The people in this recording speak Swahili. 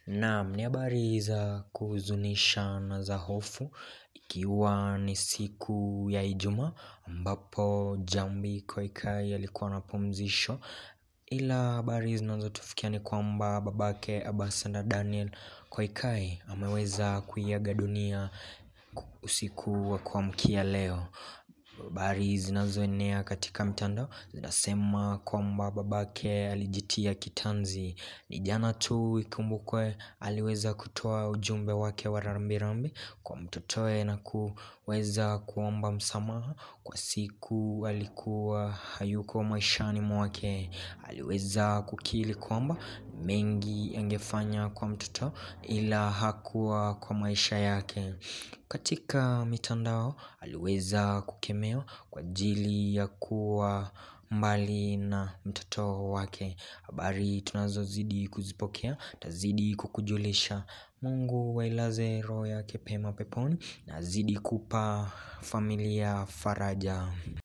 Naam ni habari za kuhuzunisha na za hofu ikiwa ni siku ya ijumaa ambapo Jambi Koikai alikuwa anapumzishwa ila habari zinazotufikia ni kwamba babake Abasanda Daniel Koikai ameweza kuiaga dunia usiku wa kuamkia leo habari zinazoenea katika mtandao zinasema kwamba babake alijitia kitanzi ni jana tu ikumbukwe aliweza kutoa ujumbe wake wa rambirambi kwa mtotoe na kuweza kuomba msamaha kwa siku alikuwa hayuko maishani mwake aliweza kukiri kwamba mengi angefanya kwa mtoto ila hakuwa kwa maisha yake katika mitandao aliweza kukemewa kwa ajili ya kuwa mbali na mtoto wake habari tunazozidi kuzipokea tazidi kukujulisha Mungu ailaze roho yake pema peponi na azidi kupa familia faraja.